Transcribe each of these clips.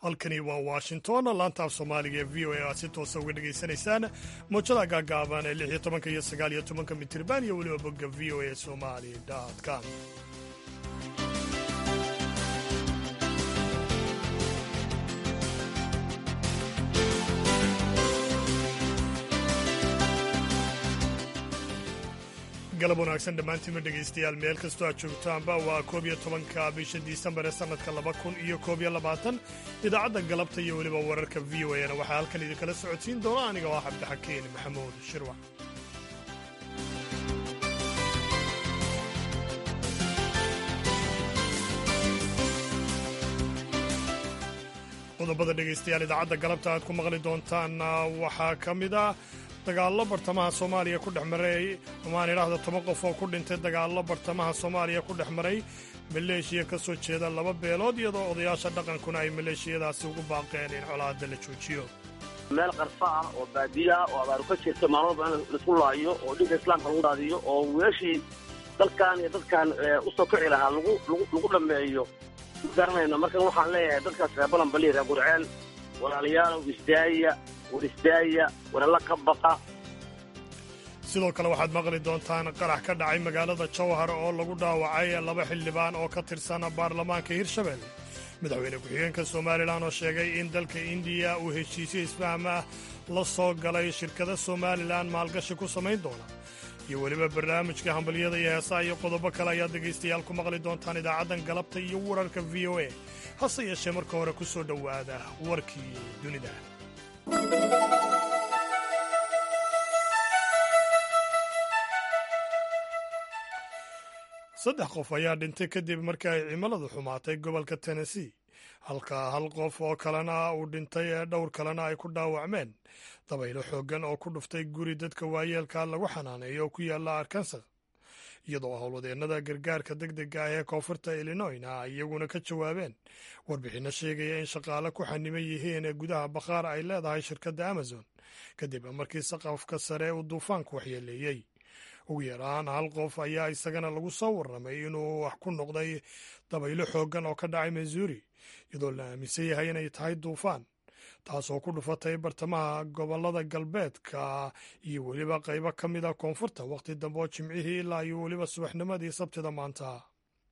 halkani waa washington laanta af soomaaliga ee v o a aad si toosa uga dhegaysanaysaan mowjada gaagaaban ee lix iyo tobanka iyo sagaal iyo tobanka mitirban iyo weliba bogga v o a somali com galab wanaagsan dhammaantiinma dhegaystayaal meel kastoo aad joogtaanba waa koob iyo tobanka bisha disembar ee sannadka laba kun iyo koob iyo labaatan idaacadda galabta iyo weliba wararka v o a na waxaa halkan idinkala socodsiin doona aniga oo ah cabdixakiin maxamuud shirwac qodobada dhegaystayaal idaacadda galabta aad ku maqli doontaan waxaa ka mid ah dagaallo bartamaha soomaaliya ku dhex maray amaan idhaahda toban qof oo ku dhintay dagaallo bartamaha soomaaliya ku dhex maray maleeshiya ka soo jeeda laba beelood iyadoo odayaasha dhaqankuna ay maleeshiyadaasi ugu baaqeen in colaadda la joojiyo meel qarfa ah oo baadiya ah oo abaaru ka jirta maalmaba in laisku laayo oo dhinka islaamka lagu daadiyo oo weeshii dalkan iyo dadkan u soo kici lahaa lagu dhammeeyo ma garanayno markan waxaan leeyahay dadkaas reer balanbali reer gurceel walaalayaalow isdaaya war isdaaya waralla ka baqa sidoo kale waxaad maqli doontaan qarax ka dhacay magaalada jawhar oo lagu dhaawacay laba xildhibaan oo ka tirsan baarlamaanka hirshabelle madaxweyne ku-xigeenka somalilan oo sheegay in dalka indiya uu heshiisyo isfaham ah la soo galay shirkada somalilan maalgashi ku samayn doona iyo weliba barnaamijka hambalyada iyo heesaha iyo qodobo kale ayaad dhegaystayaal ku maqli doontaan idaacaddan galabta iyo wararka v o a hase yeeshee marka hore ku soo dhowaada warkii dunida saddex qof ayaa dhintay kadib markii ay cimiladu xumaatay gobolka tennessee halka hal qof oo kalena uu dhintay ee dhowr kalena ay ku dhaawacmeen dabaylo xooggan oo ku dhuftay guri dadka waayeelka lagu xanaaneeyo oo ku yaalla arkansas iyadoo howlwadeennada gargaarka deg dega ah ee koonfurta illinoyna iyaguna ka jawaabeen warbixinno sheegaya in shaqaale ku xaniman yihiin ee gudaha bakhaar ay leedahay shirkadda amazon kadib markii saqafka sare uu duufaanku waxyeeleeyey ugu yaraan hal qof ayaa isagana lagu soo warramay inuu wax ku noqday dabaylo xooggan oo ka dhacay missouri iyadoo la aaminsan yahay inay tahay duufaan taasoo ku dhufatay bartamaha gobollada galbeedka iyo weliba qaybo ka mid a koonfurta wakhti dambe oo jimcihii ilaa iyo weliba subaxnimadii sabtida maanta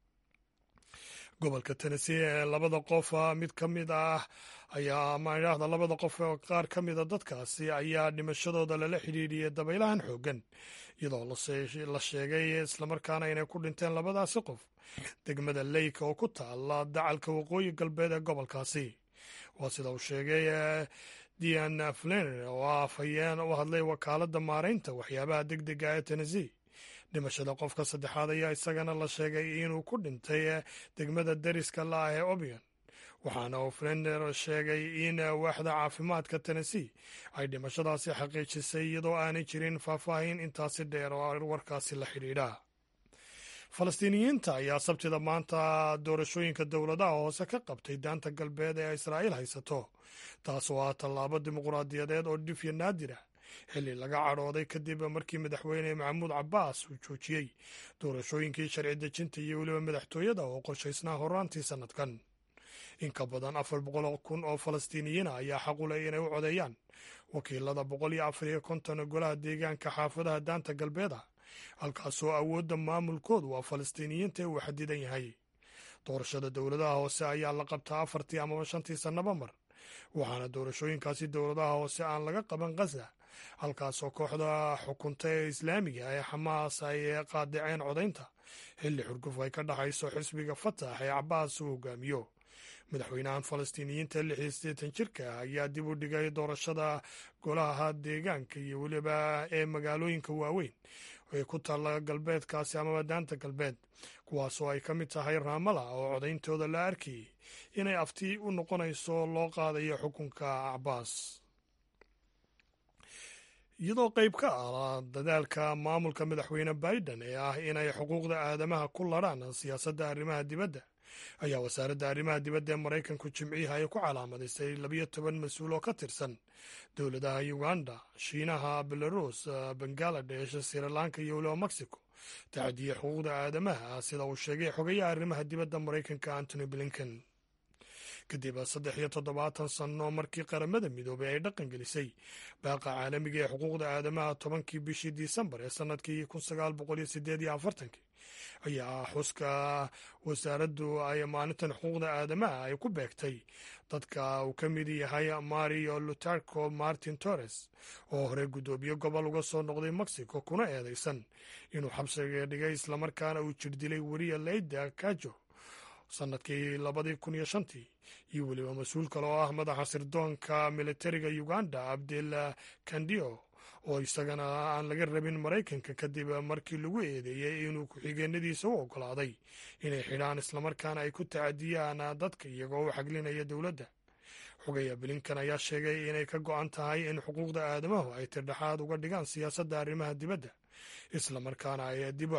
gobolka tennessee ee labada qof mid ka mid ah ayaa ama idhaahda labada qof oo qaar ka mida dadkaasi ayaa dhimashadooda lala xidhiidhiyay dabaylahan xooggan iyadoo la sheegay islamarkaana inay ku dhinteen labadaasi qof degmada leyka oo ku taala dacalka waqooyi galbeed ee gobolkaasi waa sida uu sheegay dian flener oo ah afhayeen u hadlay wakaaladda maaraynta waxyaabaha deg dega ee tennessee dhimashada qofka saddexaad ayaa isagana la sheegay inuu ku dhintay degmada deriska la-ah ee obion waxaana uu flener sheegay in waaxda caafimaadka tennessee ay dhimashadaasi xaqiijisay iyadoo aanay jirin faahfaahin intaasi dheer oo warkaasi la xidhiidha falastiiniyiinta ayaa sabtida maanta doorashooyinka dowladaha hoose ka qabtay daanta galbeed ee israa'iil haysato taasoo ah tallaabo dimuquraadiyadeed oo dhifya naadira xilli laga cadhooday kadib markii madaxweyne maxamuud cabbaas uu joojiyey doorashooyinkii sharci dejinta iyo weliba madaxtooyada oo qorshaysnaa horaantii sannadkan in ka badan afar boqol kun oo falastiiniyiina ayaa xaq u leh inay u codeeyaan wakiilada boqol iyo afar iyo konton golaha deegaanka xaafadaha daanta galbeeda halkaasoo awoodda maamulkoodu waa falastiiniyiinta ee uu xadidan yahay doorashada dowladaha hoose ayaa la qabtaa afartii amaba shantii sannaba mar waxaana doorashooyinkaasi dowladaha hoose aan laga qaban khaza halkaasoo kooxda xukunta ee islaamiga ee xamaas ay qaadaceen codaynta xilli xurguf ay ka dhaxayso xisbiga fatax ee cabaas uu hogaamiyo madaxweynahan falastiiniyiinta lix iyo siddeetan jirka ah ayaa dib u dhigay doorashada golaha deegaanka iyo weliba ee magaalooyinka waaweyn ee ku taalla galbeedkaasi amaba daanta galbeed kuwaasoo ay ka mid tahay raamala oo codayntooda la arkayay inay afti u noqonayso loo qaadayo xukunka cabaas iyadoo qayb ka ah dadaalka maamulka madaxweyne biden ee ah inay xuquuqda aadamaha ku ladhaan siyaasadda arrimaha dibadda ayaa wasaaradda arrimaha dibadda ee maraykanku jimciha ay ku calaamadaysay labiyo toban mas-uul oo ka tirsan dowladaha uganda shiinaha belarus bangaladesh srilanka iyo weliba mexico tacdiye xuquuqda aadamaha sida uu sheegay xogayaha arrimaha dibadda maraykanka antony blinken kadib saddex iyo toddobaatan sanno markii qaramada midoobay ay dhaqan gelisay baaqa caalamiga ee xuquuqda aadamaha tobankii bishii disembar ee sannadkii kun sagaal boqol iyo sideed iyo afartankii ayaa xuska wasaaraddu ay maalintan xuquuqda aadamaha ay ku beegtay dadka uu ka mid yahay mario lutarco martin torres oo horey guddoomiye gobol uga soo noqday mexico kuna eedeysan inuu xabsiga dhigay islamarkaana uu jirdilay weriya leyda kajo sannadkii labadii kun iyo shantii iyo weliba mas-uul kale oo ah madaxa sirdoonka militariga uganda abdel kandio oo isagana aan laga rabin maraykanka kadib markii lagu eedeeyey inuu ku-xigeenadiisa u oggolaaday inay xidhaan islamarkaana ay ku tacadiyaan dadka iyagoo u xaglinaya dowladda xogaya bilinkan ayaa sheegay inay ka go-an tahay in xuquuqda aadamahu ay tirdhexaad uga dhigaan siyaasadda arrimaha dibadda islamarkaana ay dib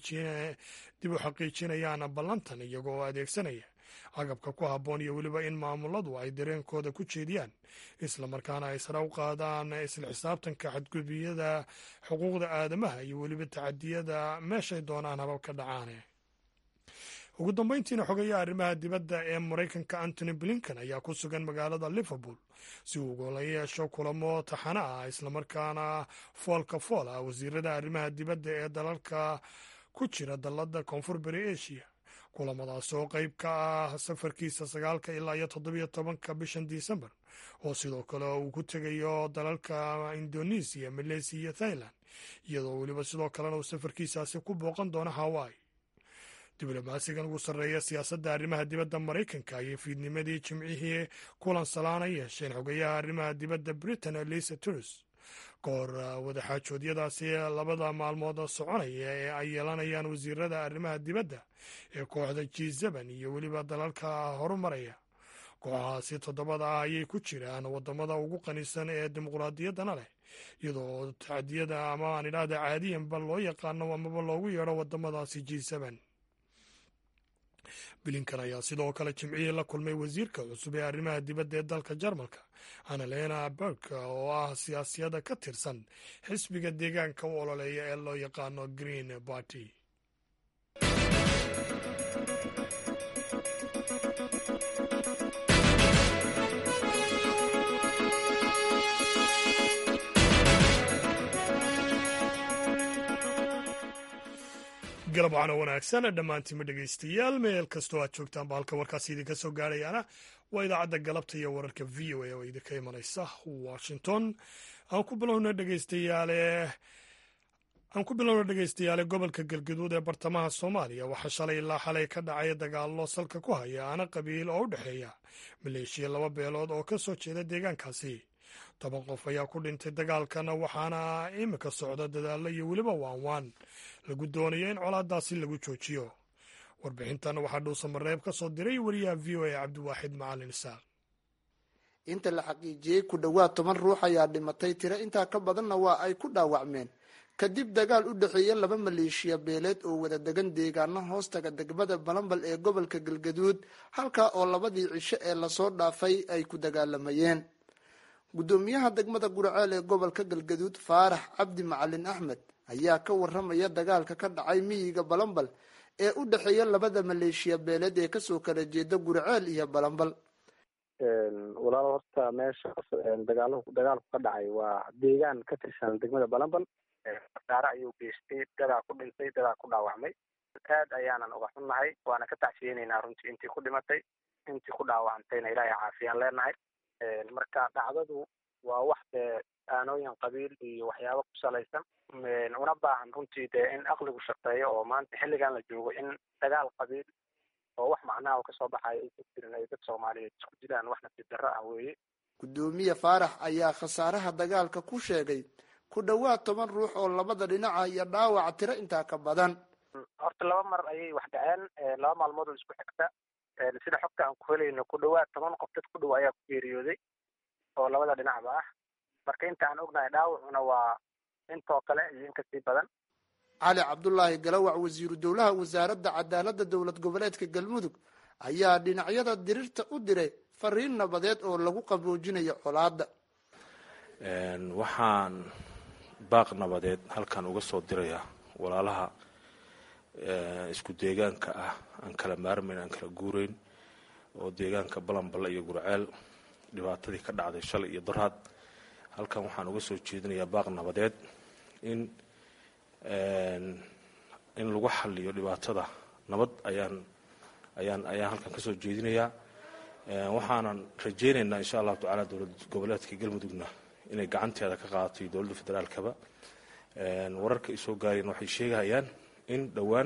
u xaqiijinayaan ballantan iyagoo adeegsanaya agabka ku habboon iyo weliba in maamuladu ay dareenkooda ku jeediyaan islamarkaana ay sare u qaadaan isla xisaabtanka xadgudbiyada xuquuqda aadamaha iyo weliba tacadiyada meeshay doonaan habab ka dhacaane ugu dambeyntiina xogayaha arrimaha dibadda ee maraykanka antony blinken ayaa ku sugan magaalada liverpool si uu ugala yeesho kulamo taxana ah islamarkaana foolka fool ah wasiirada arrimaha dibadda ee dalalka ku jira dalladda koonfur bari asia kulamadaas oo qeyb ka ah safarkiisa sagaalka ilaa iyo toddobiyo tobanka bishan disembar oo sidoo kale uu ku tegayo dalalka indonesiya maleysiya iyo thailand iyadoo weliba sidoo kalena uu safarkiisaasi ku booqan doono hawaii diblomaasigan ugu sarreeya siyaasadda arrimaha dibadda maraykanka ayay fiidnimadii jimcihii kulan salaana yeesheen xogayaha arrimaha dibadda britain lisa trus ka hor wadaxaajoodyadaasi labada maalmood soconaya ee ay yeelanayaan wasiirada arrimaha dibadda ee kooxda g zeban iyo weliba dalalka horumaraya kooxahaasi toddobada ah ayay ku jiraan wadamada ugu qanisan ee dimuqraadiyaddana leh iyadoo tacdiyada ama aan idhaahda caadiyanba loo yaqaano amaba loogu yeedho wadamadaasi g zeban bilinkan ayaa sidoo kale jimcihii la kulmay wasiirka cusub ee arrimaha dibadda ee dalka jarmalka annalena berg oo ah siyaasiyada ka tirsan xisbiga deegaanka u ololeeya ee loo yaqaano green party galab waxaana wanaagsan dhammaantiinma dhegaystayaal meel kastoo aad joogtaan ba halka warkaasi idinka soo gaarayaana waa idaacadda galabta iyo wararka v o a oo idinka imanaysa washington aan ku bilowna dhegaystayaale aan ku bilowna dhegaystayaale gobolka galgaduud ee bartamaha soomaaliya waxaa shalay ilaa xalay ka dhacay dagaallo salka ku haya ana qabiil oo u dhexeeya maleeshiya laba beelood oo ka soo jeeda deegaankaasi toban qof ayaa ku dhintay dagaalkana waxaana imika socda dadaallo iyo weliba waanwaan lagu doonayo in colaadaasi lagu joojiyo warbixintan waxaa dhuusa mareeb ka soo diray wariyaha v o a cabdiwaaxid macalin isaaq inta la xaqiijiyey ku dhowaad toban ruux ayaa dhimatay tiro intaa ka badanna waa ay ku dhaawacmeen kadib dagaal u dhexeeya laba maleeshiya beeleed oo wada degan deegaano hoostaga degmada balambal ee gobolka galgaduud halkaa oo labadii cisho ee lasoo dhaafay ay ku dagaalamayeen guddoomiyaha degmada guraceel ee gobolka galgaduud faarax cabdi macalin axmed ayaa ka waramaya dagaalka ka dhacay miyiga balambal ee u dhexeeya labada maleeshiya beeleed ee kasoo kala jeeda guraceel iyo balambal walaalo horta meesha dagaal dagaalku ka dhacay waa deegaan ka tirsan degmada balambal khasaare ayuu geystay dadaa ku dhintay dadaa ku dhaawacmay aad ayaanan uga xunnahay waana ka tacsiyeynaynaa runtii intii ku dhimatay intii ku dhaawacantayna ilaahay caafiyaan leenahay marka dhacdadu waa wax dee aanooyin qabiil iyo waxyaabo ku salaysan una baahan runtii dee in aqligu shaqeeyo oo maanta xilligan la joogo in dagaal qabiil oo wax macnaha oo kasoo baxaya ay ku jirin ay dad soomaaliyeed isku jiraan wax nasiib darro ah weeye guddoomiye faarax ayaa khasaaraha dagaalka ku sheegay ku dhowaad toban ruux oo labada dhinaca iyo dhaawac tiro intaa ka badan horta laba mar ayay wax dhaceen laba maalmood oo isku xigta sida xogta aan ku helayno ku dhowaad toban qof dad ku dhow ayaa ku geeriyooday oo labada dhinacba ah marka inta aan ognahay dhaawacuna waa intoo kale iyo in kasii badan cali cabdulaahi galawac wasiiru dowlaha wasaaradda cadaaladda dowlad goboleedka galmudug ayaa dhinacyada dirirta u diray fariin nabadeed oo lagu qaboojinayo colaadda waxaan baaq nabadeed halkan uga soo dirayaa walaalaha isku deegaanka ah aan kala maarmayn aan kala guurayn oo deegaanka balanballe iyo gurceel dhibaatadii ka dhacday shalay iyo daraad halkan waxaan uga soo jeedinayaa baaq nabadeed in in lagu xaliyo dhibaatada nabad ayaan ayaan ayaan halkan kasoo jeedinayaa waxaanan rajaynaynaa insha allahu tacala dowlad goboleedka galmudugna inay gacanteeda ka qaadato iyo dowladda federaalkaba wararka ay soo gaareen waxay sheegayaan in dhowaan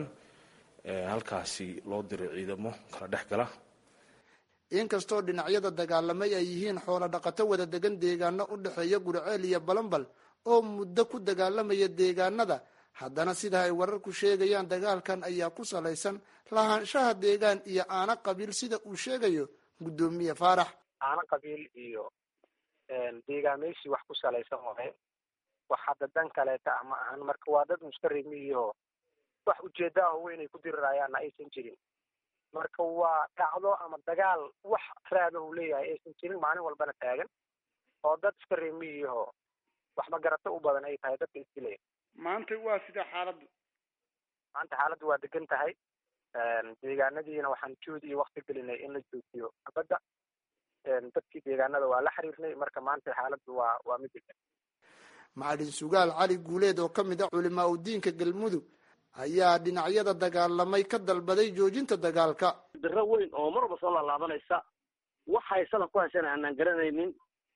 halkaasi loo diray ciidamo kala dhex gala inkastoo dhinacyada dagaalamay ay yihiin xoolo dhaqato wada degan deegaano u dhexeeya gurceel iyo balanbal oo muddo ku dagaalamaya deegaanada haddana sida ay wararku sheegayaan dagaalkan ayaa ku salaysan lahaanshaha deegaan iyo aana qabiil sida uu sheegayo guddoomiye faarax aana qabiil iyo deegaameysi wax ku salaysan waay wax hadda dan kaleeta ah ma ahan marka waa dad mustarimiiyo wax ujeeda ah weyn ay ku dirirayaanna aysan jirin marka waa dhacdo ama dagaal wax raada uu leeyahay aysan jirin maalin walbana taagan oo dad iska reemiyiho waxba garato u badan ay tahay dadka isdilaya maanta waa sida xaaladdu maanta xaaladdu waa degan tahay deegaanadiina waxaan joodi iyo wakti gelinay in la joojiyo abadda dadkii deegaanada waa la xiriirnay marka maanta xaaladdu waa waa mid degan macalin sugaal cali guuleed oo ka mid ah culimaa udiinka galmudug ayaa dhinacyada dagaalamay ka dalbaday joojinta dagaalka diro weyn oo marwalba soo laalaabanaysa waxay salaf ku haysan aanaan garanaynin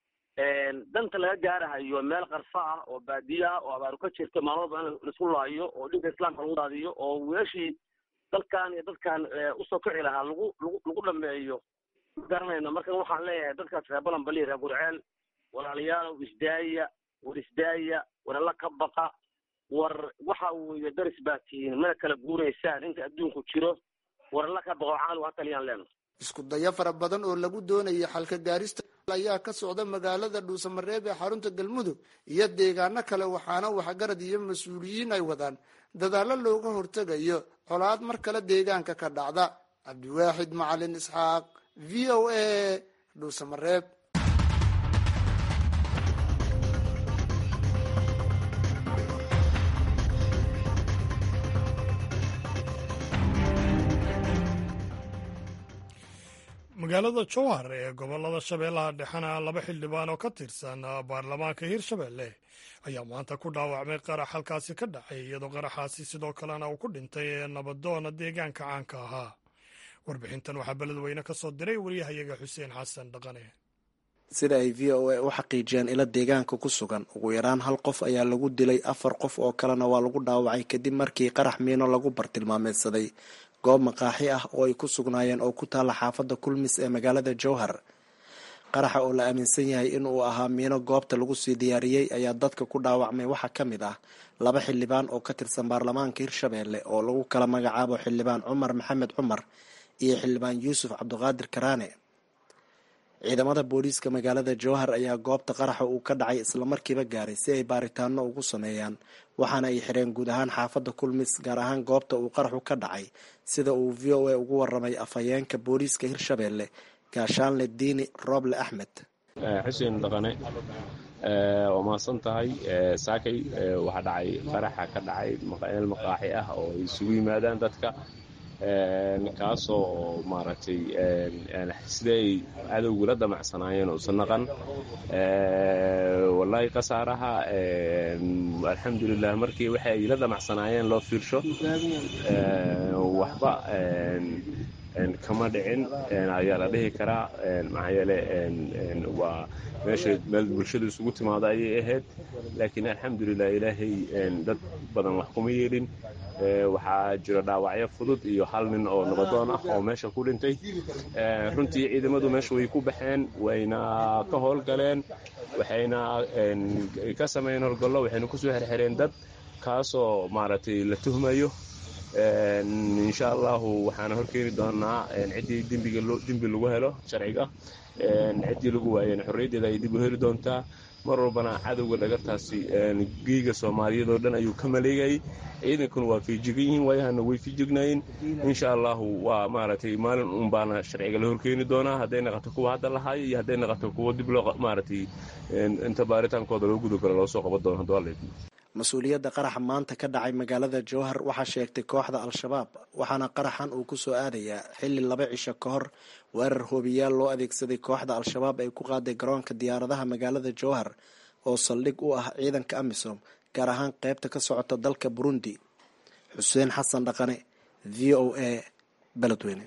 danta laga gaarahayo meel qarfa ah oo baadiye ah oo abaaru ka jirto maalin walba in laisku laayo oo dhinka islaamka lagu daadiyo oo weeshii dalkan iyo dadkan usoo kici lahaa lagu lagu lagu dhameeyo ma garanayno marka waxaan leeyahay dadkaas reer balanbali reer gurceel walaalayaalow isdaaya war isdaaya war alla ka baqa war waxa weeye daris baa tihiin mana kala guuraysaan inta adduunku jiro war alla ka baqo caalu ha taliyaan leeno isku dayo fara badan oo lagu doonayay xalka gaarista ayaa ka socda magaalada dhuusamareeb ee xarunta galmudug iyo deegaano kale waxaana waxgarad iyo mas-uuliyiin ay wadaan dadaallo looga hortegayo colaad mar kale deegaanka ka dhacda cabdiwaaxid macalin isxaaq v o a dhuusamareeb magaalada jowhar ee gobolada shabeellaha dhexena laba xildhibaan oo ka tirsan baarlamaanka hirshabelle ayaa maanta ku dhaawacmay qarax halkaasi ka dhacay iyadoo qaraxaasi sidoo kalena uu ku dhintay nabadoona deegaanka caanka ahaa warbixintan waxaa beledweyne ka soo diray waryahayaga xuseen xasan dhaqane sida ay v o a u xaqiijiyeen ilo deegaanka ku sugan ugu yaraan hal qof ayaa lagu dilay afar qof oo kalena waa lagu dhaawacay kadib markii qarax miino lagu bartilmaameedsaday goob maqaaxi ah oo ay ku sugnaayeen oo ku taalla xaafadda kulmis ee magaalada jowhar qaraxa oo la aaminsan yahay in uu ahaa miino goobta lagu sii diyaariyey ayaa dadka ku dhaawacmay waxaa ka mid ah laba xildhibaan oo ka tirsan baarlamaanka hirshabelle oo lagu kala magacaabo xildhibaan cumar maxamed cumar iyo xildhibaan yuusuf cabdiqaadir karaane ciidamada booliiska magaalada jowhar ayaa goobta qaraxa uu ka dhacay islamarkiiba gaaray si ay baaritaano ugu sameeyaan waxaana ay xireen guud ahaan xaafadda kulmis gaar ahaan goobta uu qaraxu ka dhacay sida uu v o a ugu waramay afhayeenka booliiska hirshabelle gaashaanle diini rooble axmed xuseen dhaqane waa mahadsan tahay saakay waxaa dhacay qaraxa ka dhacay meel maqaaxi ah oo ay isugu yimaadaan dadka kaasoo maaragtay sida ay cadowgu la damacsanaayeen uusan naqan wallaahi khasaaraha alxamdulilah markii waxa ay la damacsanaayeen loo fiirsho waxba kama dhicin ayaa la dhihi karaa maxaa yeele waa meesha meel bulshadu isugu timaado ayay ahayd laakiin alxamdulilah ilaahay dad badan wax kuma yeelin waxaa jira dhaawacyo fudud iyo hal nin oo nabadoon ah oo meesha ku dhintay runtii ciidamadu meesha way ku baxeen wayna ka howlgaleen waxayna ka sameeyeen howlgallo waxayna kusoo xerxereen dad kaasoo maaragtay la tuhmayo insha allahu waxaana horkeeni doonaa ciddii dembiga dembi lagu helo sharciga ciddii lagu waayeen xorriyaddeeda ay dib u heli doontaa mar walbana cadowga dhagartaasi geega soomaaliyeed oo dhan ayuu ka maleegayay ciidankuna waa fiijigan yihiin waayahana way fiijignaayeen insha allahu waa maaragtay maalin un baana sharciga la horkeeni doonaa hadday naqato kuwa hadda lahaayo iyo hadday naqato kuwa dib loo maaragtay inta baaritaankooda loo gudagalo loo soo qaban doono hadduu alla mas-uuliyadda qaraxa maanta ka dhacay magaalada jowhar waxaa sheegtay kooxda al-shabaab waxaana qaraxan uu kusoo aadayaa xilli laba cisho ka hor weerar hoobiyaal loo adeegsaday kooxda al-shabaab ay ku qaaday garoonka diyaaradaha magaalada jowhar oo saldhig u ah ciidanka amisom gaar ahaan qeybta ka socota dalka burundi xuseen xasan dhaqane v o a beledweyne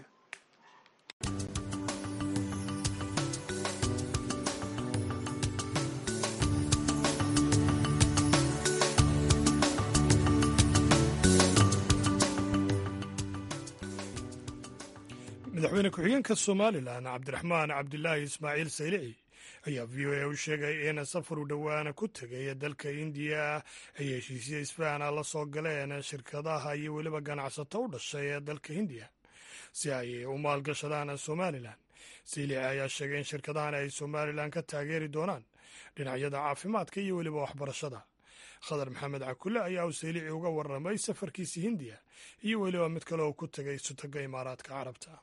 madaxweyne ku-xigeenka somalilan cabdiraxmaan cabdilaahi ismaaciil saylici ayaa v o a u sheegay in safar u dhowaana ku tegay dalka indiya ay heshiisya isfahana la soo galeen shirkadaha iyo weliba ganacsato u dhashay ee dalka hindiya si ay u maalgashadaan somalilan saylici ayaa sheegay in shirkadahan ay somalilan ka taageeri doonaan dhinacyada caafimaadka iyo weliba waxbarashada khadar maxamed cakule ayaa uu saylici uga warramay safarkiisi hindiya iyo weliba mid kale oo ku tegay sutaga imaaraadka carabta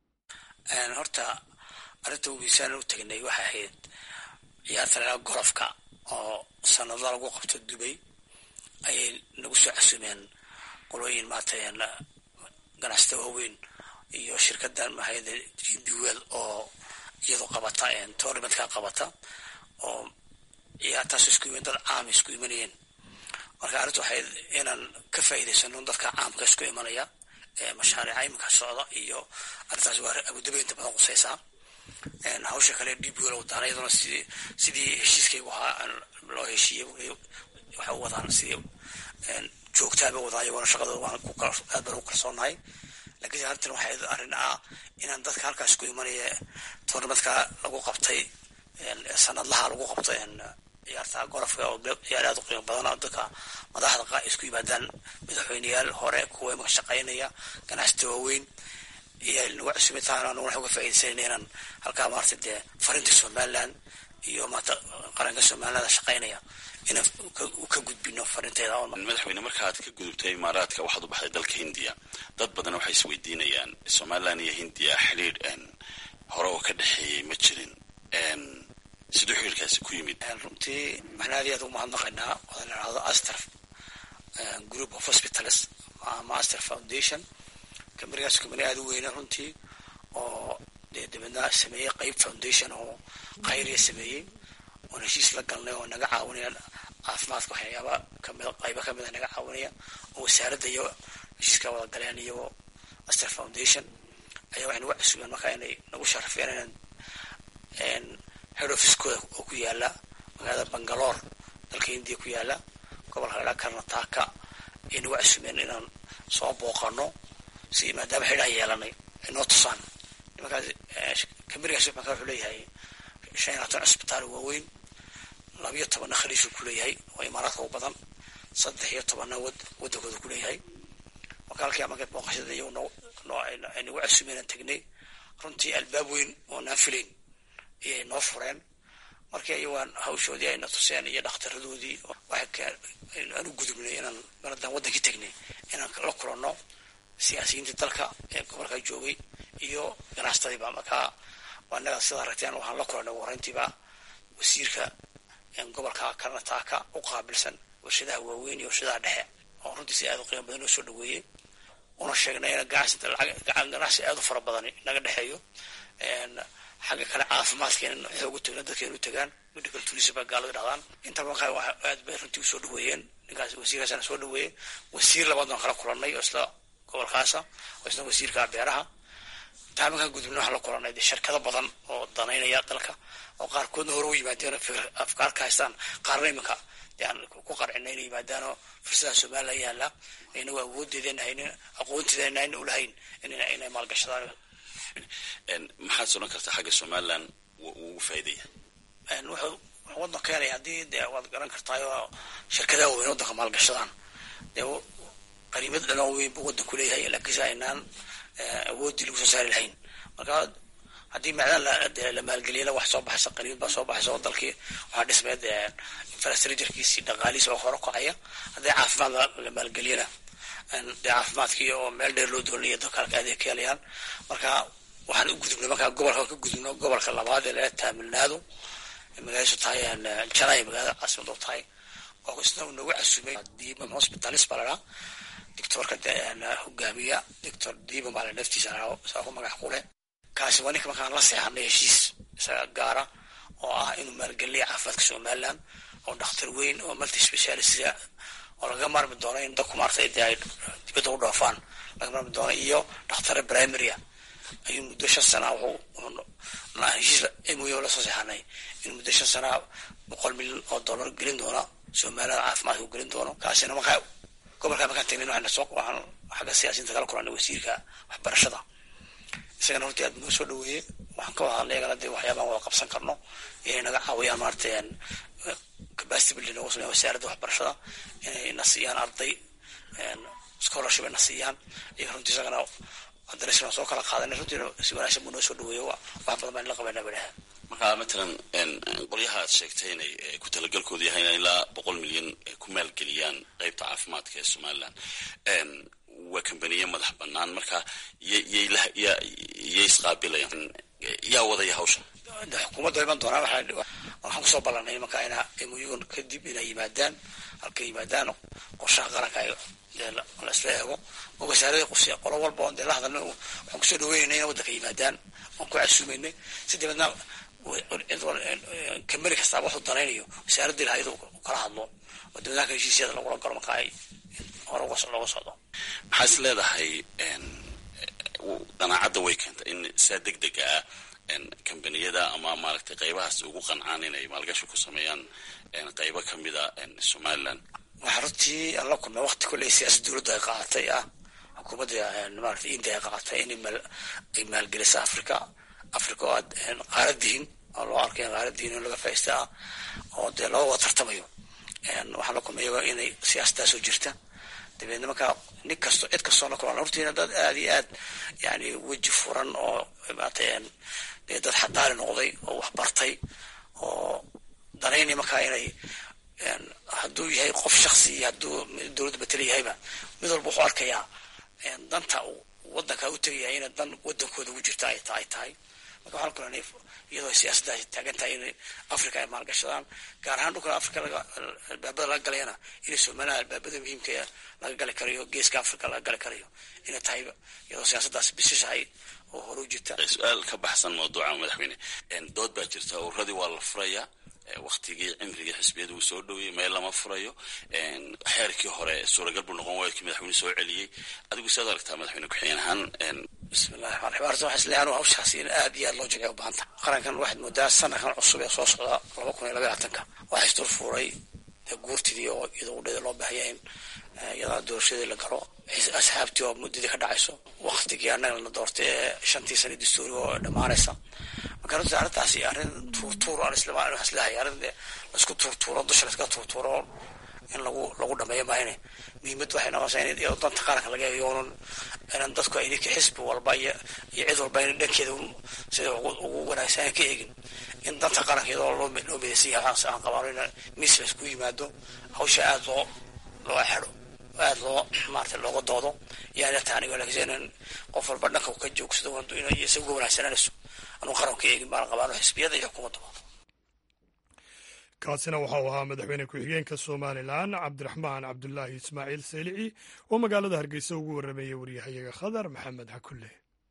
horta arrinta ugiisaan u tegnay waxay ahayd ciyaarta lalaa golofka oo sanado lagu qabto dubay ayay nagu soo casumeen qolooyin maarata ganacsata waaweyn iyo shirkadan mahayada gbwel oo iyadu qabata tournamentka qabata oo ciyaartaas isku yimin dad caam isku imanayeen marka arrinta waxayd inaan ka faa'iidaysano dadka caamka isku imanaya mashaariica iminka socda iyo arrintaas waa abudabi inta badan qusaysaa hawsha kale dbl wadaan iyaduna sidii sidii heshiiskaygu ahaa loo heshiiyey waxay u wadaan sidii joogtaaba wadaan iyagona shaqadooda waan aad baan u kalsoonahay lakiinse arrintan waxay arrin ah inaan dadka halkaas ku imanaya tournamentka lagu qabtay sanadlaha lagu qabto ciyaarta golofka oo ciyaar aad u qiimo badan dadka madaxda isku yimaadaan madaxweyneyaal hore kuwa imaka shaqaynaya ganacsata waaweyn iyo nagu cusubitaana anuguna waxay uga faa'iidaysanayna inaan halkaa maarata dee farinta somaliland iyo maarata qaranka somaliland shaqaynaya inaan ka gudbino farinteeda madaxweyne markaad ka gudubtay imaaraadka waxaad u baxday dalka hindiya dad badan waxay isweydiinayaan somaliland iyo hindiya xidhiir hore oo ka dhexeeyey ma jirin siduu xiriirkaasi ku yimid runtii waxaan aad iyo aad ugu mahadnaqaynaa wada la dhahdo aster group of hospitals ama aster foundation kamarigaas kamari aada u weyna runtii oo dee dabeedna sameeyey qeyb foundation oo khayriya sameeyey oon heshiis la galnay oo naga caawinaya caafimaadka waxyaaba kamid qayba kamid a naga caawinaya oo wasaaradda iyo heshiiska wada galeen iyo aster foundation ayaa waxay nagu casubeen markaa inay nagu sharafeen inaan head officekooda oo ku yaala magaalada bangaloor dalka hindiya ku yaala gobolka ladhaa karnataka ay nagu casumeen inaan soo booqano si maadaama xidhaan yeelanay ay noo tusaan nimankaas kamarigaas markaa wuxuu leeyahay shan iyo labaatan cisbitaal waaweyn labiyo tobanna khaliishuu ku leeyahay oo imaaraadka u badan saddex iyo tobanna wad waddankooda ku leeyahay marka halkii markay booqashada iyagu noo noo ay nagu casumeen aan tegnay runtii albaab weyn oo naan filayn ayay noo fureen markii ayawaan hawshoodii ayna tuseen iyo dhakhtaradoodii aan u gudubnay inaan maradaan waddankii tegnay inaan la kulanno siyaasiyiintii dalka ee gobolka joogay iyo ganacsatadiiba markaa anaga sida aragteen waxaan la kulannay wareyntiiba wasiirka gobolka karnataka u qaabilsan warshadaha waaweyn iyo warshadaha dhexe oo runtii si aad u qiimo badan noo soo dhaweeyey una sheegnay in ganacsi aad u fara badan naga dhexeeyo xagga kale caafimaadkeena xoogu tagna dadkeenu tagaan medical tourism baa gaalada dhahdaan inta markaa aad bay runtii usoo dhaweeyeen ninkaas wasiirkaasana soo dhaweeyey wasiir labaad baan kala kulannay oo isla gobolkaasa oo isna wasiirka beeraha intaa markaan gudubna waxaan la kulannay dee shirkado badan oo danaynaya dalka oo qaarkoodna hore u yimaadeen afkaar ka haystaan qaarna iminka dee aan ku qarcina inay yimaadaanoo fursadaha somaliland yaala inagu awoodeedeen haynin aqoonteedeen ayna ulahayn inay maalgashadaan maxaad soran kartaa xagga somaliland ugu faa'iidaya wuxuu waddan keenaya haddii dee waad garan kartaayoo shirkadaha waaweyn waddanka maalgashadaan dee qariimad dhanoo weyn buu waddanku leeyahay laakiinse aynaan awooddii lagu soo saari lahayn marka haddii macdan la maalgeliyana wax soo baxaysa qariimad baa soo baxaysa oo dalkii waxaa dhismeed infrastructurekiisii dhaqaalihiisa oo hore kacaya haddii caafimaad la maalgeliyana dee caafimaadkii oo meel dheer loo doonaya dadka halka adeeg ka helayaan marka waxaan u gudubnay markaa gobolka ka gudubno gobolka labaad ee laga taamilnaado magaaladiisu tahay janay magaalada caasimad u tahay oo isna nagu casumay diimam hospitalis baa ladhaa doctorka hogaamiya doctor diimam baa la naftiisa ladhaa saa ku magac kule kaasi waa ninka markaan la seexanay heshiis isaga gaara oo ah inuu maalgeliya caafimaadka somaliland oo dhakhtar weyn oo multi specialista oo laga maarmi doono in dadku maartay dee ay dibadda u dhoofaan laga maarmi doono iyo dhakhtare primarya ayuu muddo shan sana wuxuu heshiis moyo la soo seexanay in muddo shan sana boqol milyan oo dollar gelin doona somaliland caafimaadka u gelin doono kaasina markaa gobolkaa markaan tagnin waxaan soo waxaan xagga siyaasiyiinta kala kulanay wasiirka waxbarashada isagana hortii aad noo soo dhaweeyey waxaan ka wada hadlay iyagana dee waxyaabaan wada qabsan karno inay naga caawiyaan maaragtay capacity building noogu sameeya wasaaradda waxbarashada inay na siiyaan arday scholarship ay na siiyaan iyaga runtii isagana haddana soo kala qaadanay runtiina si wanaagsan buu noo soo dhaweeyo wax badan baan la qabanaa badhaha marka matalan qolyaha aad sheegtay inay ku talagalkoodu yahay inay ilaa boqol milyan ku maalgeliyaan qeybta caafimaadka ee somaliland waa kambaniye madax banaan marka yay isqaabilayaan yaa wadaya hawsha xukuumadda iman doonaa waxaan kusoo ballanay markaa ina muyugan kadib inay yimaadaan halkay yimaadaan qorshaha qaranka la isla eego oo wasaarada qusya qolo walba oon dee la hadalna waxaan kusoo dhaweynayna ina waddanka yimaadaan waan ku casuumaynay si dabeedna kambani kastaaba waxuu danaynayo wasaaradda lahayd kala hadlo oo dabeedna heshiisyada lagula galo marka ay hore looga socdo maxaa is leedahay danaacadda way keentay in saa deg dega ah kambaniyada ama maaragtay qaybahaas ugu qancaan inay maalgashi ku sameeyaan qaybo kamida somaliland waxaa runtii aan la kulmay wakti kolley siyaasad dowladda ay qaadatay ah xukuumadda maarata india ay qaadatay in ay maalgelisa africa africa oo aad qaaradihin oo loo arkay qaaradihin in laga faaista ah oo dee loo wada tartamayo waxaan la kulmay iyagoo inay siyaasaddaasoo jirta dabeedna markaa nin kasto cid kastoo la kulan hortiina dad aada iyo aad yani weji furan oo maarata dee dad xadaari noqday oo wax bartay oo danaynay markaa inay hadduu yahay qof shaksi iyo hadduu dowladda matala yahayba mid walba wuxuu arkayaa danta waddankaa u tegaya inay dan waddankooda ugu jirta ay tahay tahay marka waxaan kulanay iyadoo siyaasaddaas taagan tahay in africa ay maalgashadaan gaar ahaan dhulkan africa albaabada laga galayana inay somaliland albaabada muhiimka laga gali karayo geeska africa laga gali karayo inay tahay iyadoo siyaasaddaas bisishahay oo hore u jirta su-aal ka baxsan mawduuca madaxweyne dood baa jirta ururadii waa la furaya waktigii cimrigii xisbiyada uu soo dhoweyey meel lama furayo xeerkii hore suuragal buu noqon waaya kii madaxweyne soo celiyey adigu siaad aragtaa madaxweyne ku-xigeen ahaan bismillahi raxmaan raxiim arrinta waxaa isleeyahay anu hawshaasi in aad iyo aad loo jecay u baahanta qarankan waxaad moodaa sanadkan cusub ee soo socda laba kun iyo labaatanka waxaa isdul fuuray guurtidii oo iyadoo udhada loo baahaya in iyadana doorashadii la galo asxaabtii oo muddadii ka dhacayso waktigii annaga la doortay ee shantii sana dastuuri oo dhammaanaysa marka runtii arrintaasi arrin tuurtuur aan isla waxaan isleeyahay arrin laisku tuurtuuro dusha laiska tuurtuuro in lagu lagu dhameeyo maahine muhiimad waxay noqonaysaa in iyadoo danta qaranka laga eego onan inan dadku ay ninka xisbi walba iyo iyo cid walba in dhankeeda sida ugu wanaagsan ka eegin in danta qaranka iyadoo loo loo midaysan yahay waxaan aan qabaano in miis la isku yimaado hawsha aada loo loo xidho aada loo maarata looga doodo yaana taa aniga laakiin in qof walba dhanka ka joogsado inay isaga wanaagsananayso anuu qaranka eegin baan qabaano xisbiyada iyo xukuumadda kaasina waxau ahaa madaxweyne ku-xigeenka somalilan cabdiraxmaan cabdulaahi ismaaciil saylici oo magaalada hargeysa ugu warrameeyey waryahayaga khadar maxamed xakulle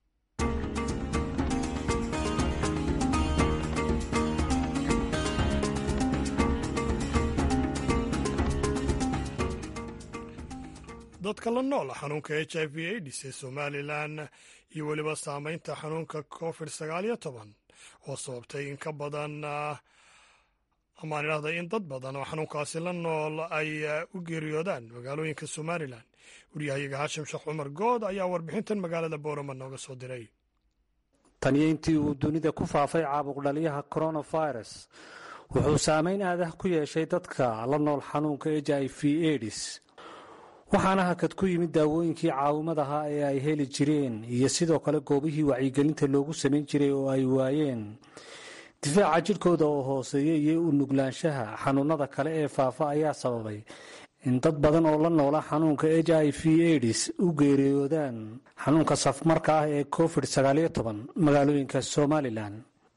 dadka la nool xanuunka h i v aids ee somalilan iyo weliba saameynta xanuunka covid sagaal iyo toban oo sababtay in ka badan amaan idhahda in dad badan oo xanuunkaasi la nool ay u geeriyoodaan magaalooyinka somalilan waryahayaga haashim sheekh cumar good ayaa warbixintan magaalada boorama nooga soo diray taniyo intii uu dunida ku faafay caabuqdhaliyaha coronavirus wuxuu saameyn aadah ku yeeshay dadka la nool xanuunka h i v aids waxaana hakad ku yimid daawooyinkii caawimadaha ee ay heli jireen iyo sidoo kale goobihii wacyigelinta loogu samayn jiray oo ay waayeen difaaca jidhkooda oo hooseeya iyo u nuglaanshaha xanuunada kale ee faafa ayaa sababay in dad badan oo la noola xanuunka h i v aids u geeriyoodaan xanuunka safmarka ah ee covid magaalooyinka somalilan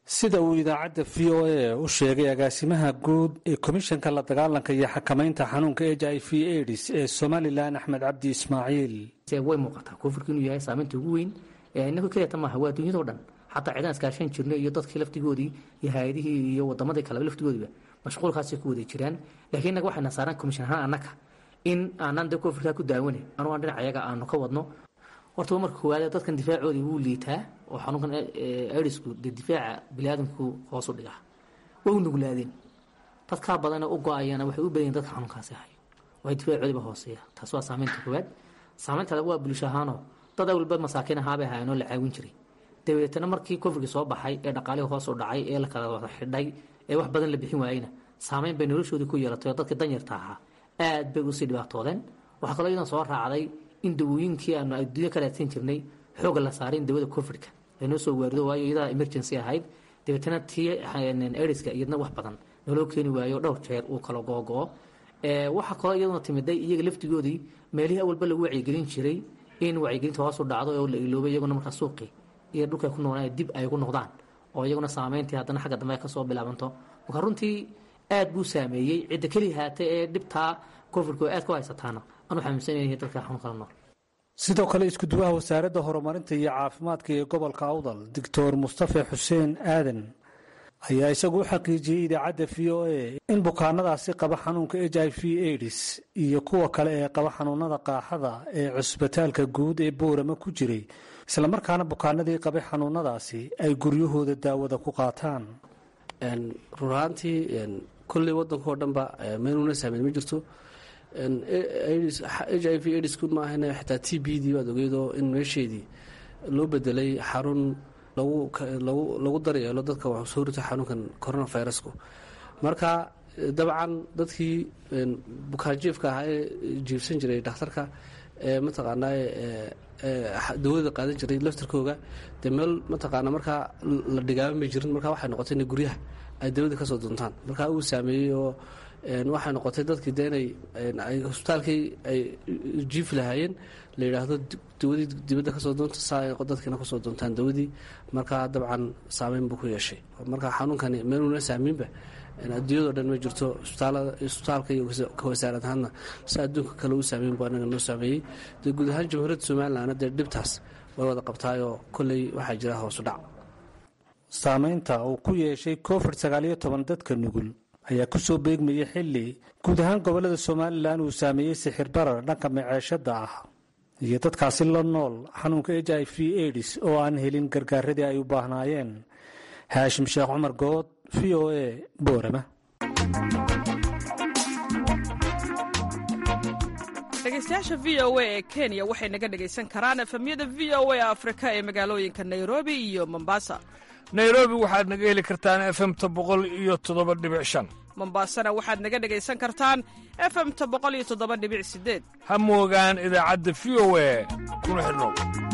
sida uu idaacadda v o a u sheegay agaasimaha guud ee komishanka la dagaalanka iyo xakamaynta xanuunka h i v aids ee somalilan axmed cabdi ismaaciil way muuqataa koonfurka inuu yahay saameynta ugu weyn inagu keliyata maaha waa dunyadao dhan xataa ciidan iskaashan jirnay iyo dadkii laftigoodii iyo hay-adihii iyo wadamadii kaleba laftigoodiba mashquulkaasay ku wada jiraan laakiin innaga waxayna saaraan komishan ahaan annaga in aanan dee koonfurkaa ku daawane anuu aan dhinac ayaga aanu ka wadno horta marka koowaad dadkan difaacoodii wuu liitaa oo xanuunkan aidsku dee difaaca biniaadamku hoos u dhigaa way u nuglaadeen dadkaa badanee u go-ayana waxay u badan dadka xanuunkaasi hayo waay difaacoodiiba hooseeya taas waa saameynta koowaad saameynta labaad waa bulsho ahaanoo dad awalba masaakiin ahaabay ahaayeen oo la caawin jiray dabeetana markii koonfurkii soo baxay ee dhaqaalihii hoos u dhacay ee la kala wada xidhay ee wax badan la bixin waayeyna saameyn bay noloshoodii ku yeelatay oo dadkii danyarta ahaa aad bay usii dhibaatoodeen waxaa kaloo iyadan soo raacday in dawooyinkii aanu adduunya ka raadsan jirnay xooga la saaray in dawada covidka laynoo soo waarido waayo iyadaa emergency ahayd dabeetana tii aidiska iyadna wax badan naloo keeni waayo dhowr jeer uu kala googo-o waxaa kaloo iyaduna timiday iyaga laftigoodii meelihii awalba lagu wacyigelin jiray in wacyigelinta hoos u dhacdo oo la iloobay iyaguna markaa suuqii iyo dhulkay ku noolaa dib ay ku noqdaan oo iyaguna saameyntii haddana xagga dambe ay kasoo bilaabanto marka runtii aad buu saameeyey cidda keli haatay ee dhibtaa covidka oo aad ku haysataana anu xanuunsanyahay dadka xanuun kala nool sidoo kale iskuduwaha wasaaradda horumarinta iyo caafimaadka ee gobolka awdal doctor mustafe xuseen aadan ayaa isagu u xaqiijiyey idaacadda v o a in bukaanadaasi qaba xanuunka h i v aids iyo kuwa kale ee qaba xanuunada qaaxada ee cusbitaalka guud ee boorama ku jiray islamarkaana bukaanadii qabay xanuunadaasi ay guryahooda daawada ku qaataan run ahaantii kolley waddanka oo dhanba meeluna saameyn ma jirto h i v aidsku maahana xitaa t b dii waad ogeydoo in meesheedii loo bedelay xarun lagu daryeelo dadka wax soo rita xanuunkan coronavirusku marka dabcan dadkii bukaanjiifka ahaa ee jiifsan jiray dhakhtarka ee mataqaanaa dawada qaadan jiray laftarkooga dee meel mataqaana markaa la dhigaaban bay jirin marka waxay noqotay inay guryaha ay dawada kasoo doontaan marka uu saameeyey oo waxay noqotay dadkii de inay hosbitaalkii ay jiifi lahaayeen la yidhaahdo dawadii dibadda kasoo doonta saa ay dadkiina kasoo doontaan dawadii markaa dabcan saameyn buu ku yeeshay marka xanuunkani meeluna saamiinba adduunyado dhan ma jirto isbitaalka iyo ka wasaarad ahaadna si adduunka kale u saameyn bu anaga noo saameeyey dee guud ahaan jamhuuriyadda somalilandna dee dhibtaas way wada qabtaayoo kolley waxaa jira hoosu dhac saameynta uu ku yeeshay covid sagaaliyo toban dadka nugul ayaa ku soo beegmayay xilli guud ahaan gobollada somalilan uu saameeyey sixir barar dhanka maceeshadda ah iyo dadkaasi la nool xanuunka h i v aids oo aan helin gargaaradii ay u baahnaayeen haashim sheekh cumar good v o a boorama dhegeystayaasha v o a ee kenya waxay naga dhegaysan karaan efemyada v o a afrika ee magaalooyinka nairobi iyo mombasa nairobi waxaad naga heli kartaan efemta boqol iyo toddoba dhibic shan mombasana waxaad naga dhegaysan kartaan efemta boqol iyo toddoba dhibic sideed ha moogaan idaacadda v o a kuna xidhnow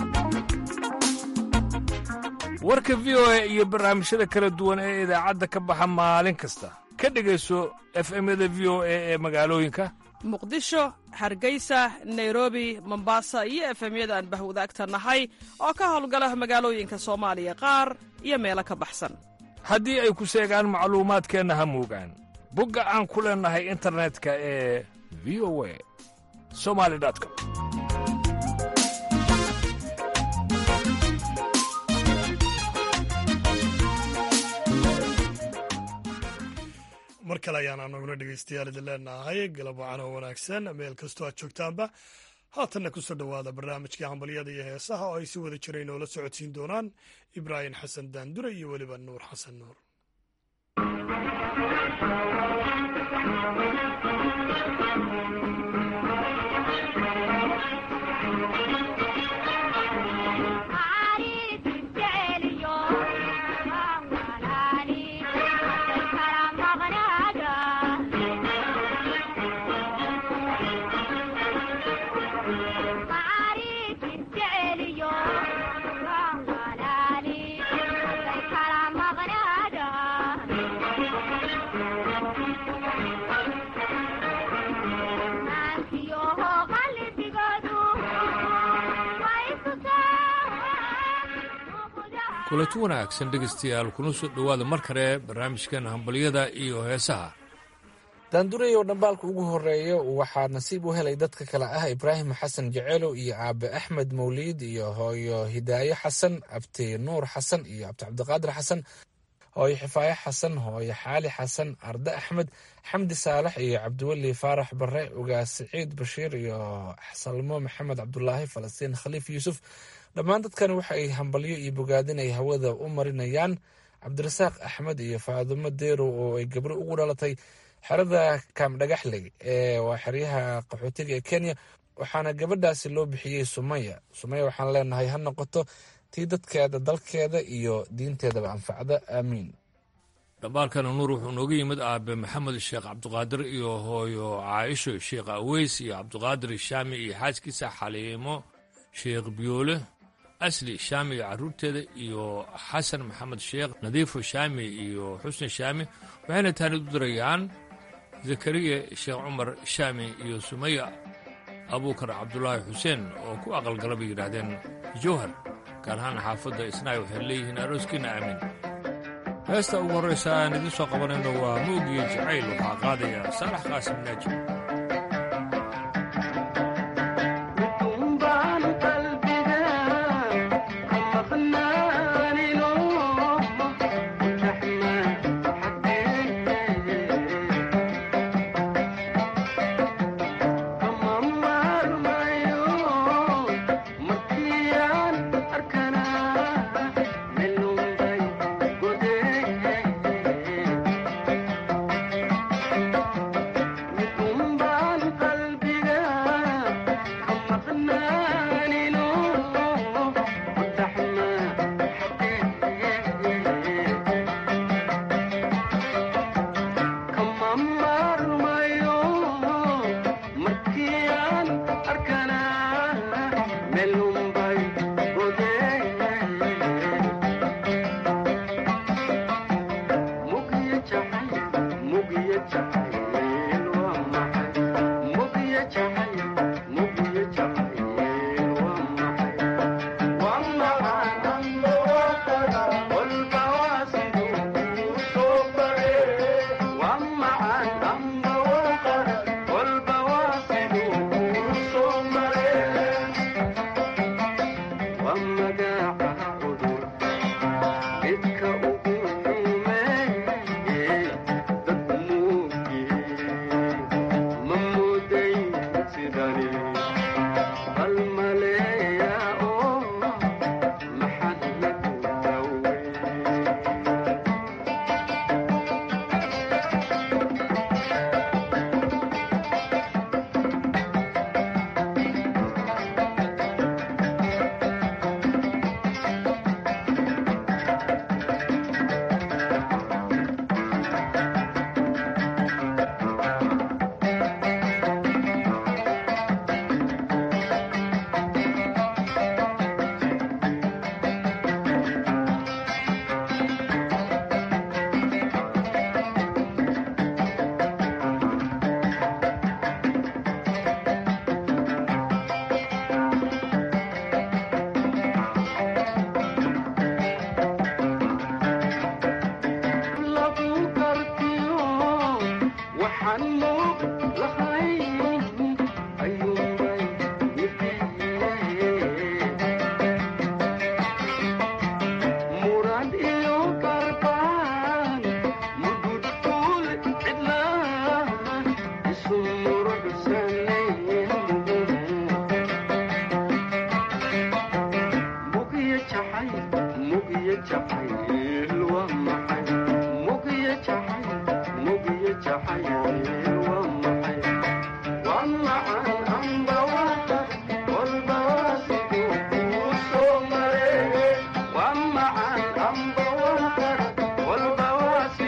warka v o a iyo barnaamijyada kala duwan ee idaacadda ka baxa maalin kasta ka dhegayso efemyada v o a ee magaalooyinka muqdisho hargeysa nairobi mombasa iyo efemyada aan bahwadaagta nahay oo ka howlgala magaalooyinka soomaaliya qaar iyo meelo ka baxsan haddii ay ku seegaan macluumaadkeenna ha moogaan bogga aan ku leennahay internetka ee v o a somali com mar kale ayaana naguna dhegaystayaal idin leenahay galab wacan oo wanaagsan meel kastoo aad joogtaanba haatanna kusoo dhowaada barnaamijkii hambalyada iyo heesaha oo ay si wada jira inoola socodsiin doonaan ibraahim xasan daandure iyo weliba nuur xasan nuur kulanti wanaagsan dhegaystayaal kuna soo dhowaada mar kale barnaamijkan hambalyada iyo heesaha daandurayow dhambaalka ugu horeeya waxaa nasiib u helay dadka kale ah ibraahim xasan jeceelow iyo aabe axmed mawliid iyo hooyo hidaayo xasan abti nuur xasan iyo abti cabdiqaadir xasan hooyo xifaayo xasan hooyo xaali xasan arde axmed xamdi saalax iyo cabdiweli faarax bare ugaas siciid bashiir iyo salmo maxamed cabdulaahi falastiin khaliif yuusuf dhammaan dadkan waxa ay hambalyo iyo bogaadin ay hawada u marinayaan cabdirasaaq axmed iyo faadumo deerow oo ay gabro ugu dhalatay xerada kaamdhagaxley ee waa xeryaha qaxootiga ee kenya waxaana gabadhaasi loo bixiyey sumaya sumaya waxaan leenahay ha noqoto tii dadkeeda dalkeeda iyo diinteedaba anfacda aamiin dhambaalkana nuur wuxuu nooga yimid aabe maxamed sheekh cabdiqaadir iyo hooyo caaisho sheekh aweys iyo cabdiqaadir shaami iyo xaaskiisa xaliimo sheekh biyoole asli shaami iyo caruurteeda iyo xasan maxamed sheekh nadiifo shaami iyo xusni shaami waxayna taanid u dirayaan zakariya sheekh cumar shaami iyo sumaya abuukar cabdulaahi xuseen oo ku aqalgala bay yidhaahdeen jowhar gaar ahaan xaafadda isnaay waxay leeyihiin arooskiina aamin heesta ugu horraysa aan idiin soo qabanayno waa moogiyo jacayl waxaa qaadaya saalax qaasim naaji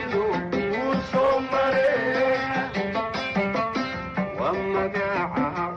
magaca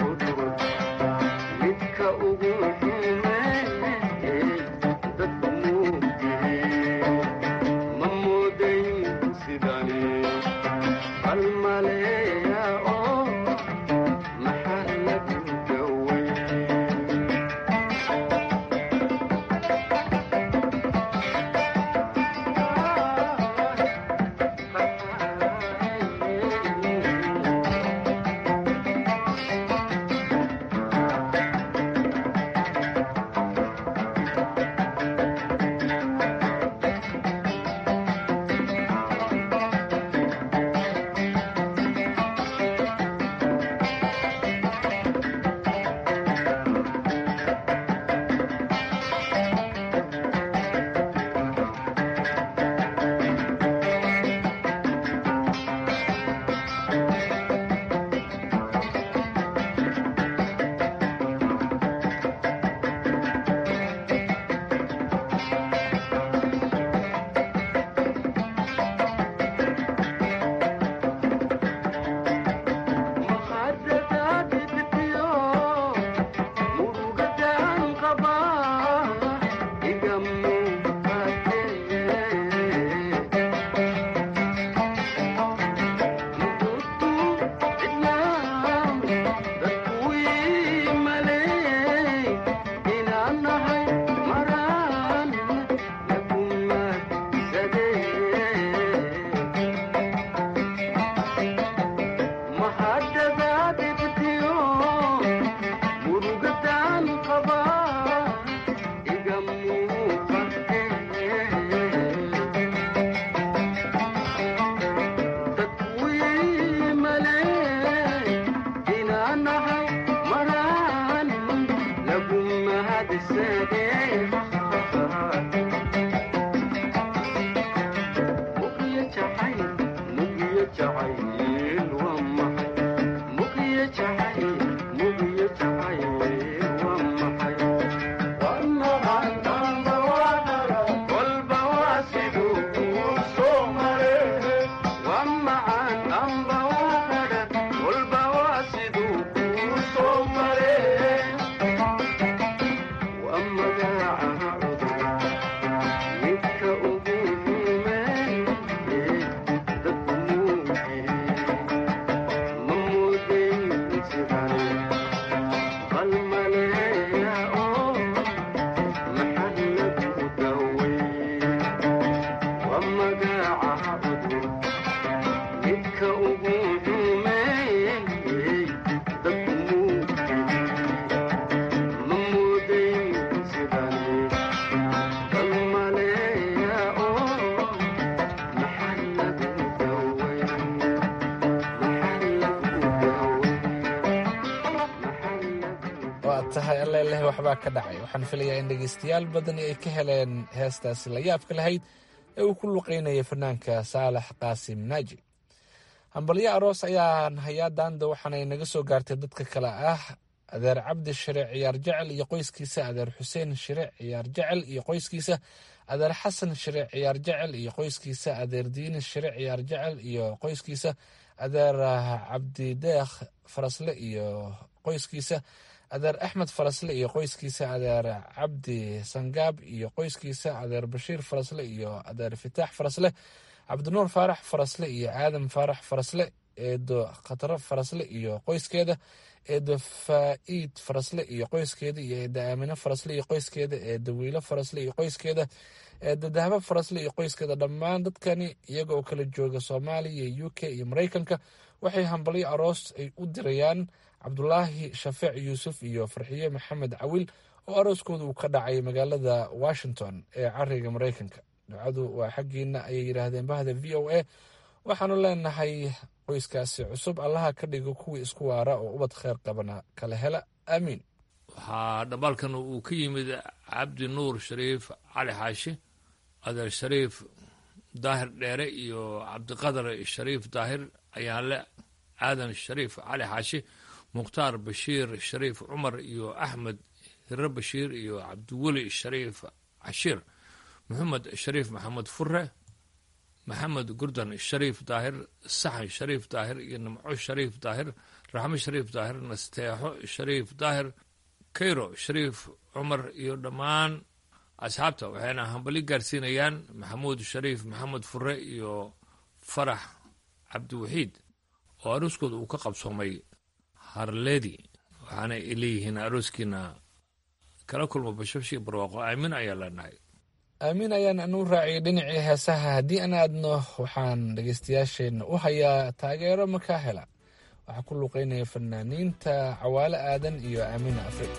tahay alleleh waxbaa ka dhacay waxaan filayaa in dhegaystayaal badani ay ka heleen heestaasi la yaabka lahayd ee uu ku luqeynaya fanaanka saalax qaasim naaji hambalyo aroos ayaan hayaa daanda waxaanay naga soo gaartay dadka kale ah adeer cabdi shire ciyaar jecel iyo qoyskiisa adeer xuseen shire ciyaar jecel iyo qoyskiisa adeer xasan shire ciyaar jecel iyo qoyskiisa adeer diini shire ciyaar jecel iyo qoyskiisa adeer cabdideekh farasle iyo qoyskiisa adeer axmed farasle iyo qoyskiisa adeer cabdi sangaab iyo qoyskiisa adeer bashiir farasle iyo adeer fitaax farasle cabdinuur faarax farasle iyo aadam faarax farasle eedo khataro farasle iyo qoyskeeda eedo faa'iid farasle iyo qoyskeeda iyo eedo aamino farasle iyo qoyskeeda eedo wiilo farasle iyo qoyskeeda eedo dahabo farasle iyo qoyskeeda dhammaan dadkani iyaga oo kala jooga soomaaliya iyo u k iyo maraykanka waxay hambalyo aroos ay u dirayaan cabdulaahi shafeec yuusuf iyo farxiye maxamed cawil oo arooskooda uu ka dhacay magaalada washington ee cariga maraykanka ducadu waa xaggiina ayay yidhaahdeen bahda v o a waxaanu leenahay qoyskaasi cusub allaha ka dhigo kuwii isku waara oo ubad kheyr qabana kala hela aamiin waxaa dhambaalkan uu ka yimid cabdi nuur shariif cali xaashi adeer shariif daahir dheere iyo cabdiqadar shariif daahir ayaanle aadan shariif cali xaashi mukhtaar bashiir shariif cumar iyo axmed hire bashiir iyo cabdiweli shariif cashiir maxamed shariif maxamed fure maxamed gurdan shariif daahir saxan shariif daahir iyo nimco shariif daahir raxmo shariif daahir nasteexo shariif daahir kayro shariif cumar iyo dhammaan asxaabta waxayna hambali gaarsiinayaan maxamuud shariif maxamed fure iyo farax cabdiwaxiid oo arooskooda uu ka qabsoomay harleedi waxaana ay leeyihiin arooskiina kala kulma bashashii barwaaqo aamin ayaa leenahay aamiin ayaan anu raaciyay dhinacii heesaha haddii aan aadno waxaan dhegaystayaasheenna u hayaa taageero makaa hela waxaa ku luuqeynaya fanaaniinta cawaale aadan iyo aamiina afrig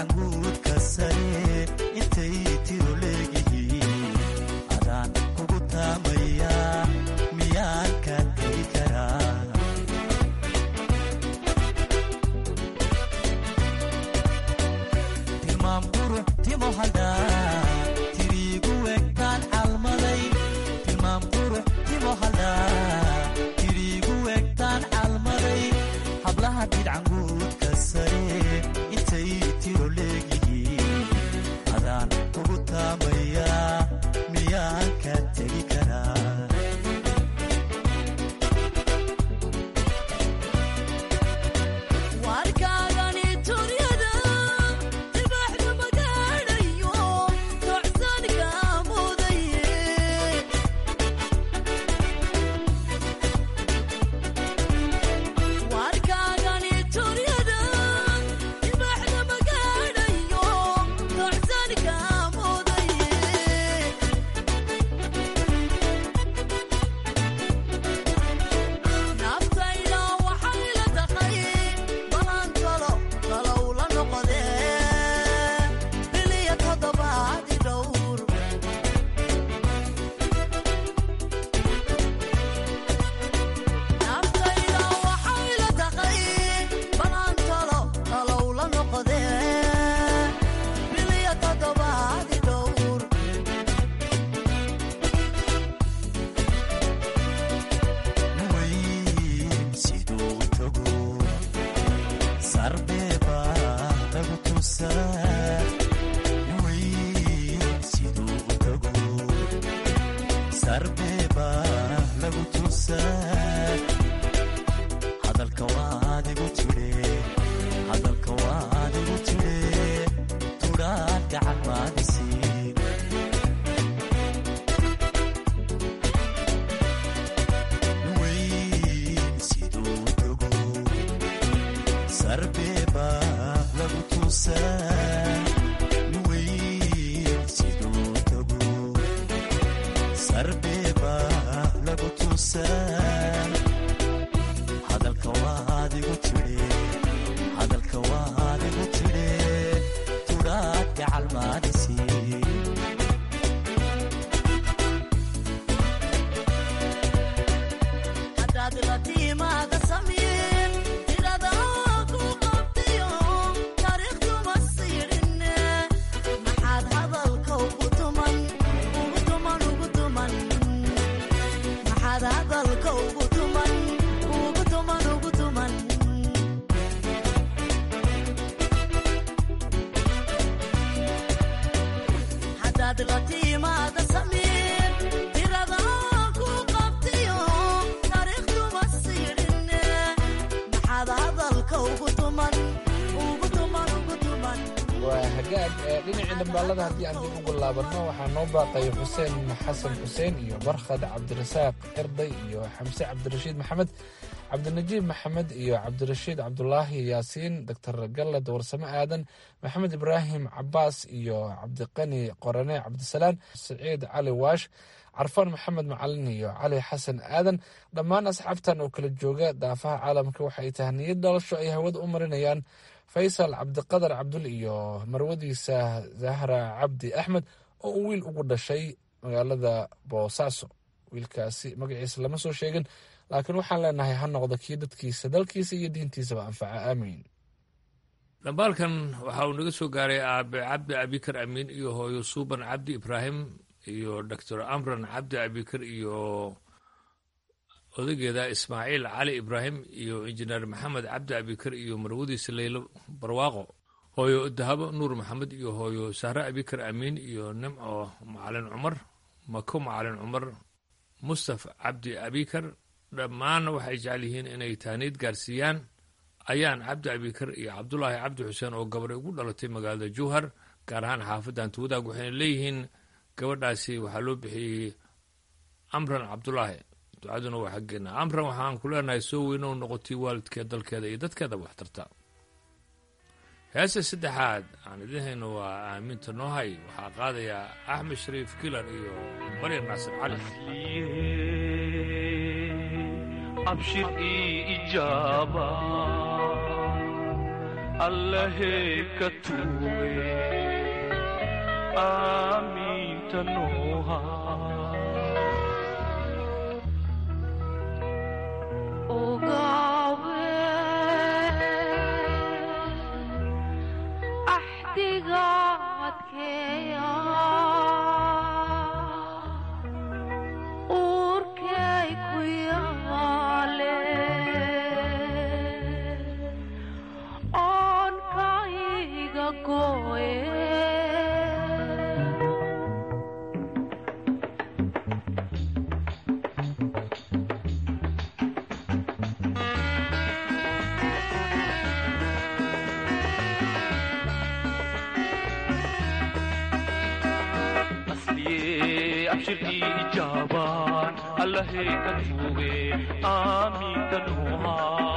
didcanguudka sare intay tiro leegihiin adaan kugu taamaya miyaan ka tegi karaa tilmaam qurux timo hadhaa tiriigu egtaan calmaday tilmaam qurux timo hadhaa tiriigu egtaan calmaday hablaha didcanguudka sare intay tiro leegihiin adaan kugu taamaya miyaan ka tegi karaa warkaagani turyada dibaxda magaadhayo tocsanka mudaye warkaagani turyada dibaxda magaadhayo tocsanka mudaye naftayda waxay la taqay balan kalo kalow la noqodee biliya toddobaadi dhowr naftayda waxay la taqay balan kalo kalow la noqodee biliya toddobaadi dhowr weyn siduu tago sarbeeba lagu tusaa weyn siduu tago sarbeeba lagu tusaa hadalka waadigu tidhe hadalka waadigu tidhe tudhaan gacan maadisiin weyn siduu tago sarbeeba lagu tusaa weyn siduu tago sarbeeba lagu tusaa hadalka waadigu tidhe hadalka waadigu tidhe tudhaad gacal maadisiin haddaad la tiimaada samiin tirada ku qabtiyo taariikhduma siidhinne maxaad hadalka ugu tuman ugu tuman ugu tuman maxaad hadalka ugu tuman ugu tuman ugu tuman haddaad la tiimaada samiin tirada ku qabtiyo taariikhduma siidhinne maxaad hadalka ugu tuman ugu tuman ugu tuman waa hagaag ee dhinacii dhambaalada haddii aan dib ugu laabanno waxaa noo baaqaya xuseen xasan xuseen iyo barkhad cabdirasaaq erday iyo xamse cabdirashiid maxamed cabdinajiib maxamed iyo cabdirashiid cabdulaahi yaasiin doctor gallad warsame aadan maxamed ibraahim cabaas iyo cabdiqani qorane cabdisalaan siciid cali waash carfaan maxamed macalin iyo cali xasan aadan dhammaan asxaabtan oo kala jooga daafaha caalamka waxay tahay niyad dhalasho ay hawada u marinayaan faysal cabdiqadar cabdul iyo marwadiisa zahra cabdi axmed oo uu wiil ugu dhashay magaalada boosaaso wiilkaasi magaciisa lama soo sheegin laakiin waxaan leenahay ha noqdo kii dadkiisa dalkiisa iyo diintiisaba anfaca aamiin dhambaalkan waxa uu naga soo gaaray aabe cabdi abikar amiin iyo hooyo suuban cabdi ibraahim iyo doctor amran cabdi abikar iyo odageeda ismaaciil cali ibraahim iyo injineer maxamed cabdi abikar iyo marwadiisa leylo barwaaqo hooyo dahabo nuur maxamed iyo hooyo sahre abikar amiin iyo nimco macalin cumar mako macalin cumar mustaf cabdi abikar dhammaan waxay jecel yihiin inay taaniid gaarsiiyaan ayaan cabdi abikar iyo cabdulaahi cabdi xuseen oo gabadhay ugu dhalatay magaalada jowhar gaar ahaan xaafadda antiwadaag waxayna leeyihiin gabadhaasi waxaa loo bixiyey amran cabdulaahi ducaduna waa xaggeena amran waxaan ku leenahay soo weyne u noqotay waalidkeed dalkeeda iyo dadkeedaba waxtarta heesta saddexaad aan idin hayno waa aaminta noohay waxaa qaadayaa axmed shariif kilar iyo baryan naasir cali abshir ii ijaaba allahey ka tuuge aamiinta nooha asliye abshirkii ijaabaan allahey ka tuuge aamiinta nooha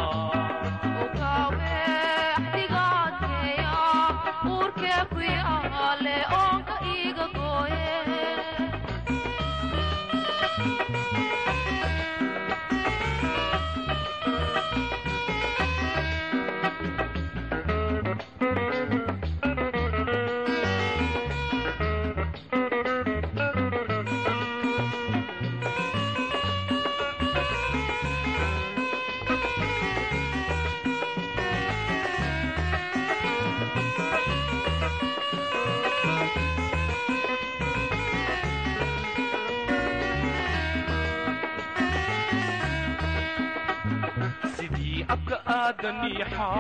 sidii abka aadanii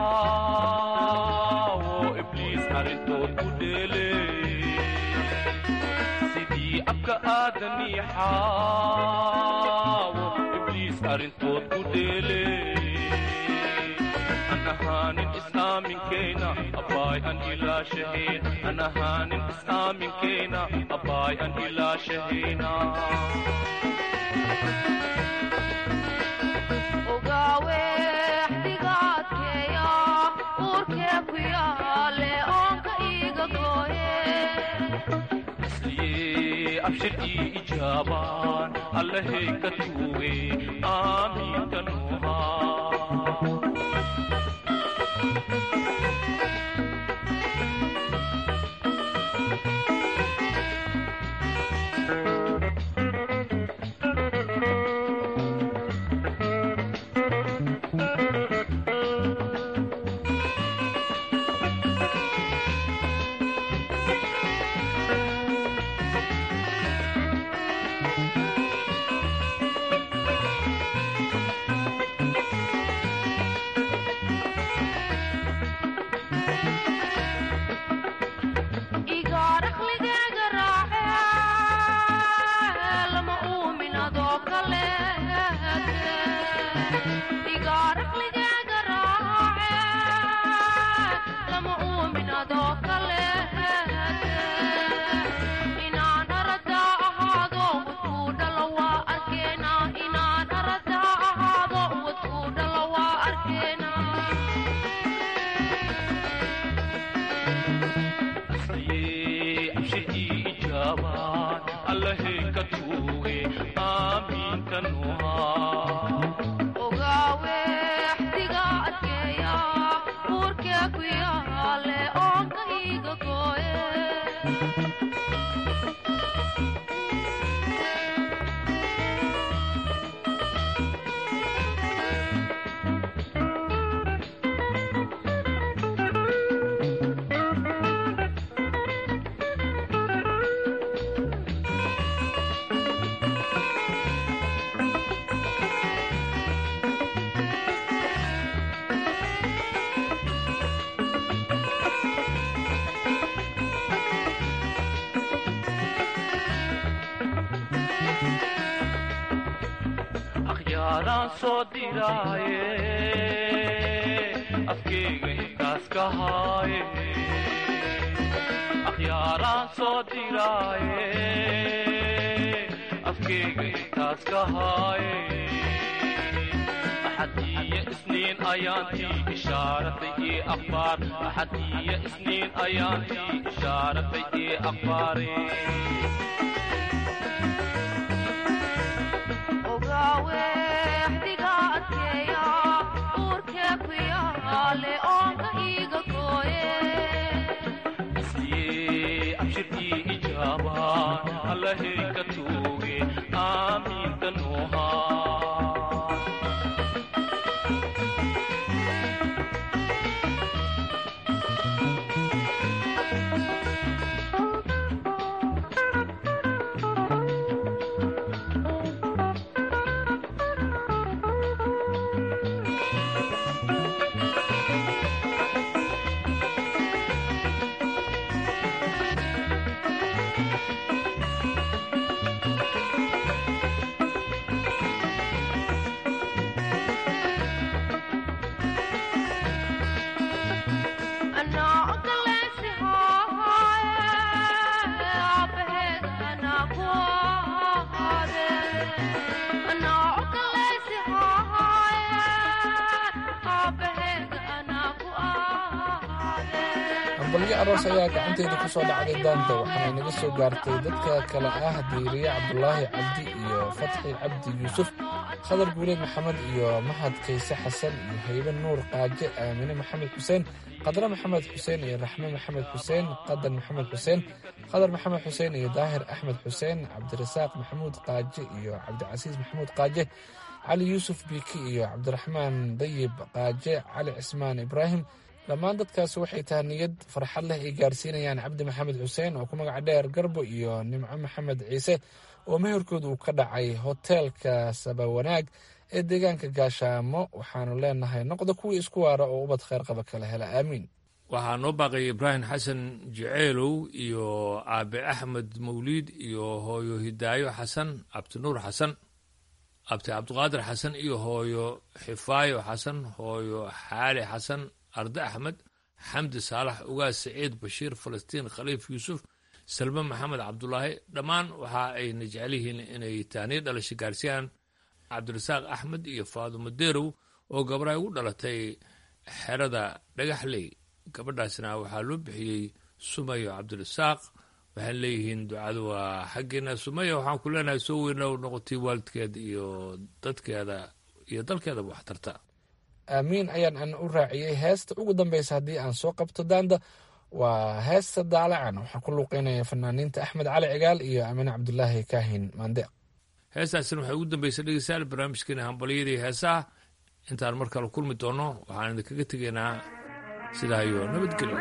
xaawo ibliis arrintood ku dheele sidii abka aadanii xaawo ibliis arrintood ku dheele an ahaanin islaaminkeena abbaay an ilaashaheen an ahaanin islaaminkeena abbaay an ilaashahayna asliye abshirkii ijaabaan allahey ka tuuge aamiinta nooha asliye abshirkii ijaabaan allahey ka tuuge aamiinta nooha akhyaaraan soo diraaye afkeyga intaas ka haaye akhyaaraan soo diraaye afkeyga intaas ka haaye axadiyo isniin ayaantii ishaaratay ii akhbaar axadiyo isniin ayaantii ishaaratay ii akhbaare ogaawexdiga adkeeya uurkee ku yaale oonka iiga hambalyo aroos ayaa gacanteeda ku soo dhacday daanta waxaana naga soo gaartay dadka kale ah diiriye cabdulaahi cabdi iyo fatxi cabdi yuusuf khadar guuleed maxamed iyo mahad kayse xasan iyo haybe nuur qaaje aamine maxamed xuseen qadre maxamed xuseen iyo raxme maxamed xuseen qadan maxamed xuseen khadar maxamed xuseen iyo daahir axmed xuseen cabdirasaaq maxamuud qaaje iyo cabdicasiis maxamuud qaaje cali yuusuf biiki iyo cabdiraxmaan dayib qaaje cali cismaan ibraahim dhammaan dadkaasi waxay tahay niyad farxad leh ay gaarsiinayaan cabdi maxamed xuseen oo ku magaca dheer garbo iyo nimco maxamed ciise oo meherkooda uu ka dhacay hoteelka sabawanaag ee deegaanka gaashaamo waxaanu leenahay noqda kuwii isku waara oo ubad kheyr qaba kala hela aamiin waxaa noo baaqaya ibraahim xasan jeceelow iyo aabe axmed mawliid iyo hooyo hidaayo xasan cabdinuur xasan abti cabdiqaadir xasan iyo hooyo xifaayo xasan hooyo xaali xasan arde axmed xamdi saalax ugaas saciid bashiir falastiin khaliif yuusuf salme maxamed cabdulaahi dhammaan waxa ayna jecel yihiin inay taaniyo dhalasho gaarsiiyaan cabdirasaaq axmed iyo faadumo derow oo gabadha ugu dhalatay xerada dhagaxley gabadhaasna waxaa loo bixiyey sumayo cabdirasaaq waxaan leeyihiin ducadu waa xaggeena sumaya waxaan ku leenahay soo weyna noqotay waalidkeeda iyo dadkeeda iyo dalkeedaba wax tarta aamiin ayaan an u raaciyey heesta ugu dambeysa haddii aan soo qabto daanda waa heesta daalacan waxaa ku luuqeynaya fanaaniinta axmed cali cigaal iyo amine cabdulaahi kaahin maandeeq heestaasina waxay ugu dambaysa dhegeystayaal barnaamijkeena hambalyadii heesaha intaan mar kale kulmi doono waxaan idinkaga tegaynaa sidaa iyo nabadgelyo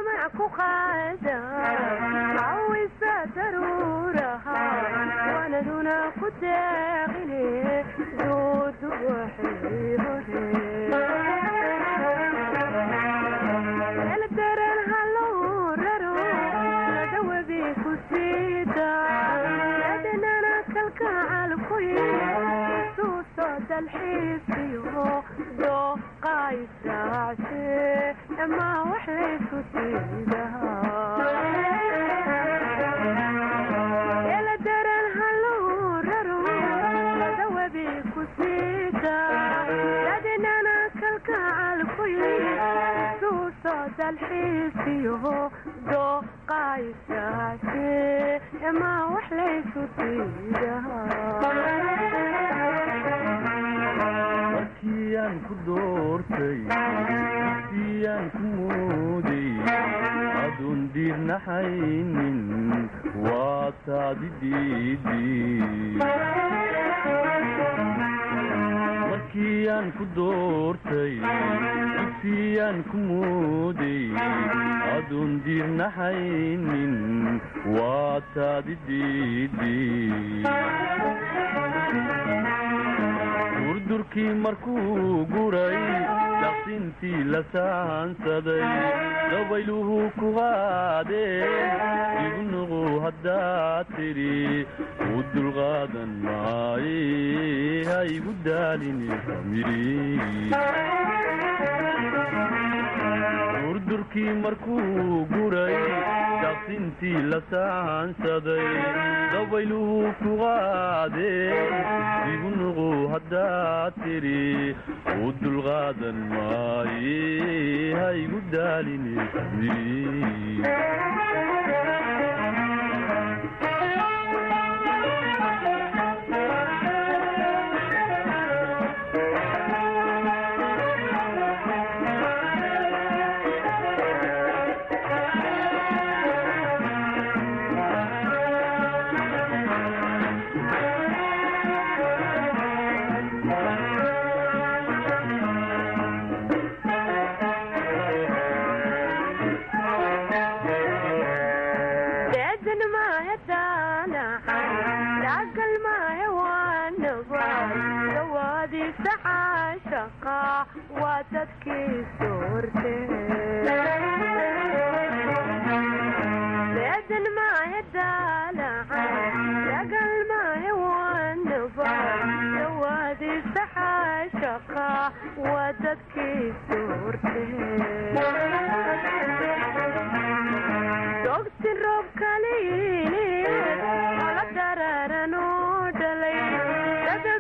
markiyaan ku doortay siyaan ku mooday aduun diirnaxaynin waa taadi markiyaan ku doortay dugsiyaan ku mooday aduun diirnaxaynin waa taadi durdurkii markuu guray daqsintii la saansaday dabayluhu ku qaadeen igu nuqu haddaad tidhi u dulqaadan maaye ha igu daalini durdurkii markuu guray daqsintii la saansaday dabayluhu ku qaadeen igu nuqu haddaad tidhi u dulqaadan maaye ha igu daalini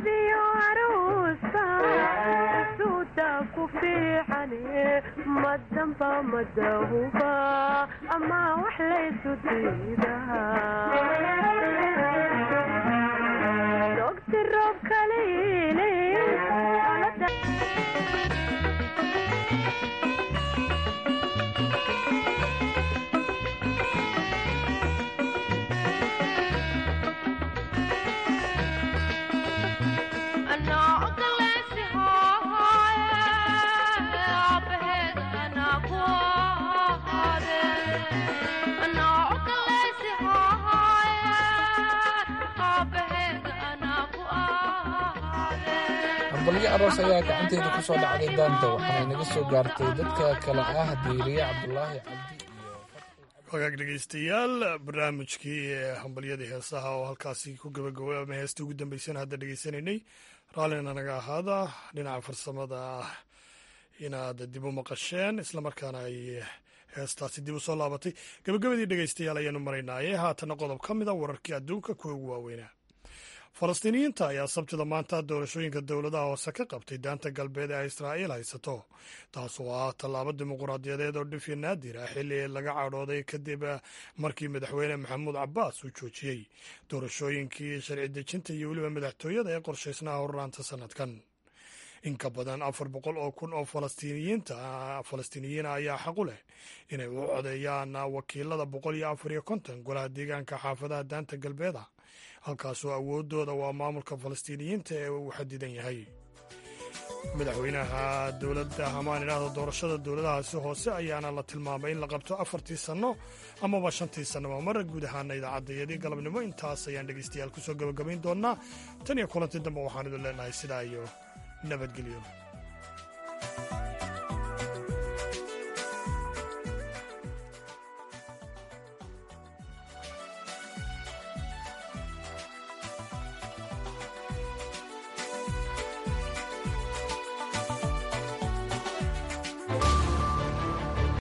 mad damba madahuba ama wax laysu diidahaogti roob kaliile hambalyo aroos ayaa gacanteeda ku soo dhacday daanta waxaana inaga soo gaartay dadka kale ah diiriye cabdulaahi cabdi wagaag dhegeystayaal barnaamijkii hambalyadii heesaha oo halkaasi ku gabagabay ama heestii ugu dambeysana hadda dhegeysanaynay raallina naga ahaada dhinaca farsamada inaad dib u maqasheen islamarkaana ay heestaasi dib u soo laabatay gabagabadii dhegeystayaal ayaanu maraynaaye haatana qodob ka mid a wararkii adduunka kuwa ugu waaweynaa falastiiniyiinta ayaa sabtida maanta doorashooyinka dowladaha hoose ka qabtay daanta galbeed ee israa'iil haysato taas oo ah tallaabo dimuquraadiyadeed oo dhif iyo naadir ah xilli laga cadhooday kadib markii madaxweyne maxamuud cabbaas uu joojiyey doorashooyinkii sharci dejinta iyo weliba madaxtooyada ee qorshaysnaha horraanta sannadkan in ka badan afar boqol oo kun oo falastiiniyiinta falastiiniyiina ayaa xaqu leh inay u codeeyaan wakiilada boqol iyo afar iyo konton golaha deegaanka xaafadaha daanta galbeeda halkaasoo awoodooda waa maamulka falastiiniyiinta ee uu xadidan yahay madaxweynaha dowladda hamaan idhaahda doorashada dowladahaasi hoose ayaana la tilmaamay in la qabto afartii sanno amaba shantii sannaba mara guud ahaana idaacaddayadii galabnimo intaas ayaan dhegeystayaal kusoo gabagabayn doonaa tan iyo kulantii dambe waxaan idin leenahay sidaa iyo nabadgelyo